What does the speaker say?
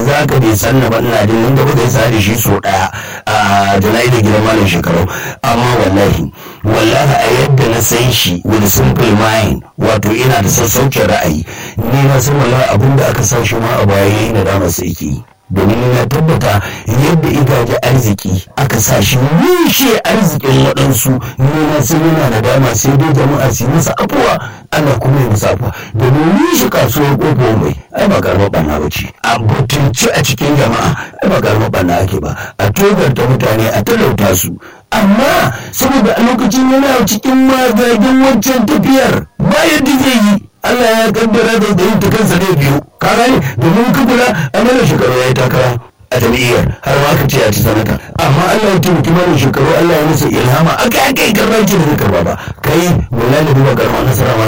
yanzu haka bai san na ba ina jin nan gaba da sa da shi so daya a jana'i da gidan malam shekaru amma wallahi wallahi a yadda na san shi with simple mind wato ina da sassaucin ra'ayi ni na san wallahi abin da aka sa shi ma a baya yayi nadama sai yake yi domin na tabbata yadda igaje arziki aka sa shi rushe arzikin waɗansu nuna sun yana na dama sai dai jama'a su yi masa afuwa ana kuma yi masa afuwa domin rushe kasuwar ƙofo mai ai ba karamar ɓanna ba ce a butunci a cikin jama'a ai ba karamar ɓanna ake ba a togarta mutane a talauta su amma saboda a lokacin yana cikin magagin wancan tafiyar ba yadda zai yi Allah ya kaddara da da ta kansa ne biyu ka gane domin ka kula a mana shekaru ya yi takara a jam'iyyar har ma ka ce a ci sanata amma Allah ya taimaki mana shekaru Allah ya masa ilhama aka aka yi karɓar ce da zai karɓa ba kai wallahi da duba karɓar nasara